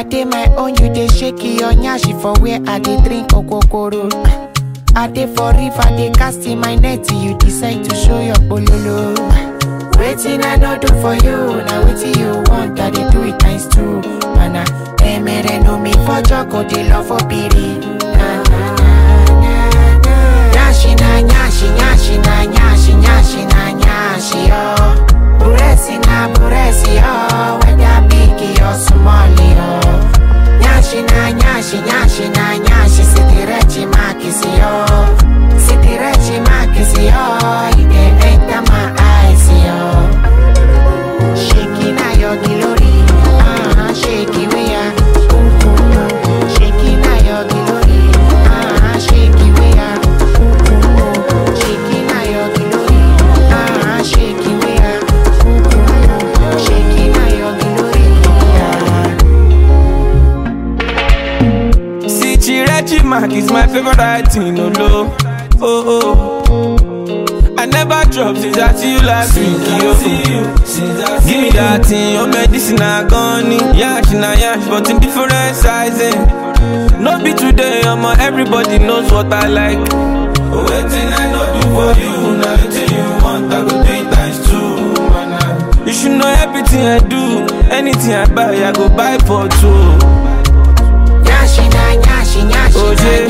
I dey my own, you dey shake your nyashi for where I dey drink okokoro. I dey for river, dey cast in my net, you decide to show your bololo. Waiting I no do for you, now waiting you want, I dey do it times two. Mana, emere no me for joko, dey love for piri. Na na na na na. Nyashi na nyashi, nyashi na nyashi, nyashi na nyashi oh. Buresi na buresi oh, whether big or small oh. Nyashi na nyashi, nyashi na nyashi, sitirechi makisi oh. Sitirechi makisi oh, it dey enter my eyes oh. Shaking na your glory, ah, shaky we are. Shaking na your glory, ah, shaky we are. Shaking na your glory, ah, shaky we are. Shaking na your glory, ah. See, Chirechi Mark is my favorite item, no low. Oh, oh. I never drop since I see you last week, yo. Give me that thing, your medicine I gone Yash na yash, but in different sizing. No be today, I'm everybody knows what I like. Waiting I know do for you, now waiting you want, I go do it times two, man. You should know everything I do, anything I buy, I go buy for two. Nyashi na nyashi, nyashi Oje,